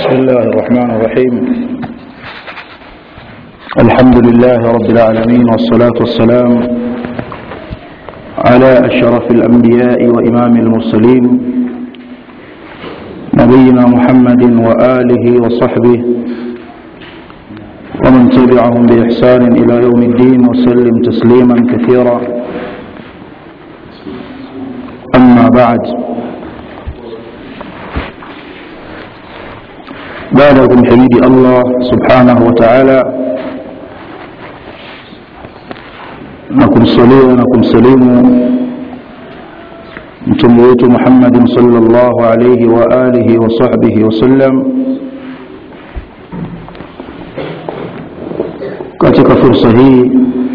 بسم الله الرحمن الرحيم الحمد لله رب العالمين والصلاة والسلام على أشرف الأنبياء وإمام المرسلين نبينا محمد وآله وصحبه ومن تبعهم بإحسان إلى يوم الدين وسلم تسليما كثيرا أما بعد baada ya kumhimidi allah subhanahu wa taala na kumsalia na kumsalimu mtume wetu muhammadin salllahu alaihi wa alihi wa sahbihi wasallam katika fursa hii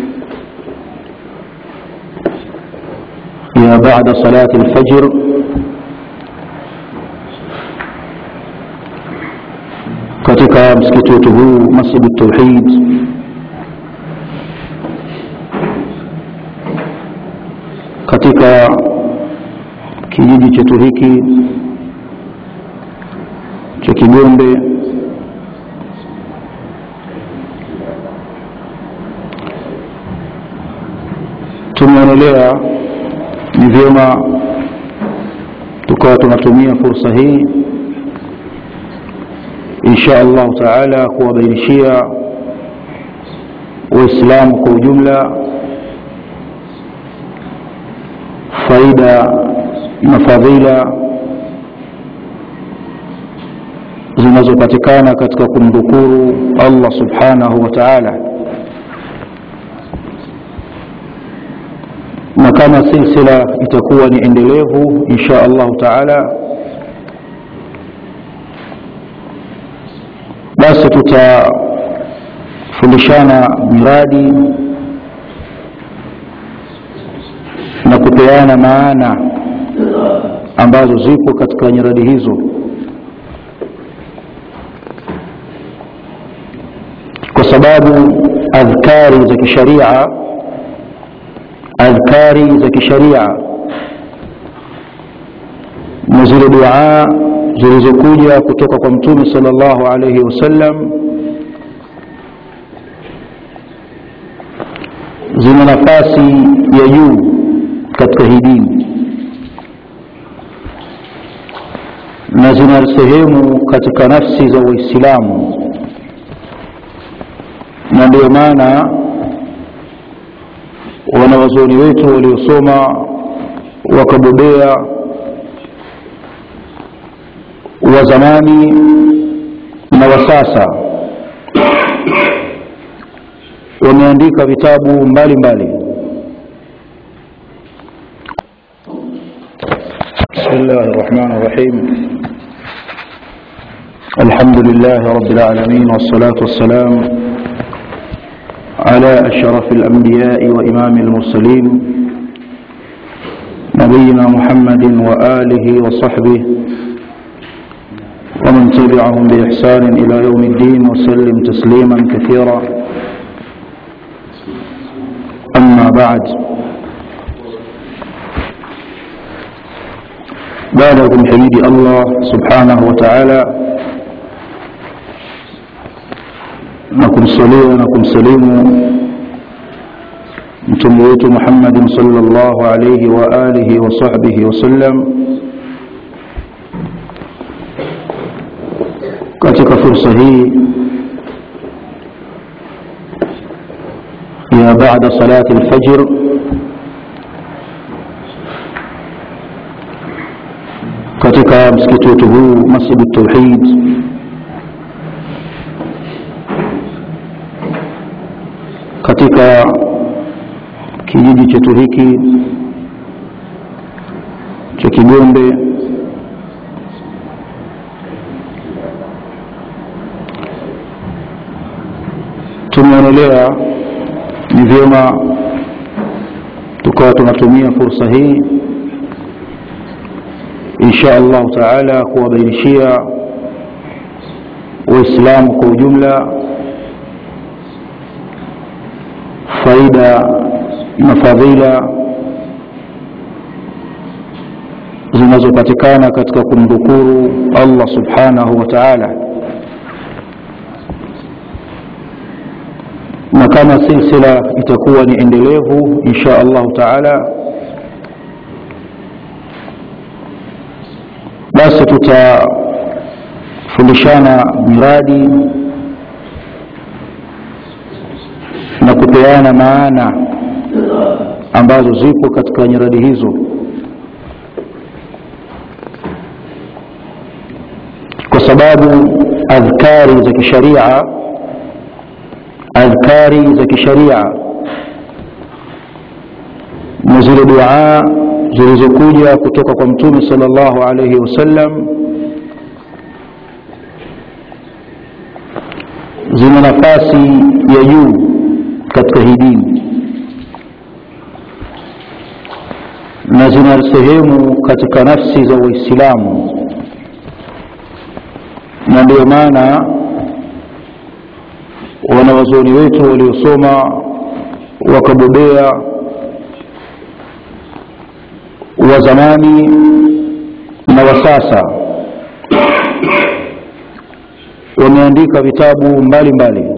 ya baada salati lfajr katika msikiti wetu huu masjid tauhid katika kijiji chetu hiki cha kigombe tumeonelea ni vyema tukawa tunatumia fursa hii insha allahu taala kuwabainishia waislamu kwa ujumla faida na fadhila zinazopatikana katika kumdhukuru allah subhanahu wa taala na kama silsila itakuwa ni endelevu insha allahu taala basi tutafundishana miradi na kupeana maana ambazo zipo katika nyiradi hizo kwa sababu adhkari za kisharia adhkari za kisharia na zile duaa zilizokuja kutoka kwa mtume sallallahu alaihi wasallam zina nafasi ya juu katika hii dini na zina sehemu katika nafsi za waislamu na ndio maana wanawazuoni wetu waliosoma wakabobea wa zamani na wa sasa wameandika vitabu mbalimbali بسم الله الرحمن الرحيم الحمد لله رب العالمين والصلاة والسلام على أشرف الأنبياء وإمام المرسلين نبينا محمد وآله وصحبه ومن تبعهم بإحسان إلى يوم الدين وسلم تسليما كثيرا أما بعد بعدكم حميد الله سبحانه وتعالى نكم صليا نكم سليم mtume wetu muhammadin salllahu alaihi wa alihi wa sahbihi wasallam katika fursa hii ya baada salati lfajr katika msikiti wetu huu masjid tauhid katika kijiji chetu hiki cha kigombe tumeonelea ni vyema tukawa tunatumia fursa hii insha allahu taala kuwabainishia waislamu kwa ujumla faida na fadhila zinazopatikana katika kumdhukuru allah subhanahu wa taala kama silsila itakuwa ni endelevu insha allahu taala basi tutafundishana miradi na kupeana maana ambazo zipo katika nyiradi hizo kwa sababu adhkari za kisharia adhkari za kisharia na zile duaa zilizokuja kutoka kwa mtume sallallahu alayhi wasallam zina nafasi ya juu katika hii dini na zina sehemu katika nafsi za Uislamu, na ndio maana wanawazuoni wetu waliosoma wakabobea wa zamani na wa sasa wameandika vitabu mbalimbali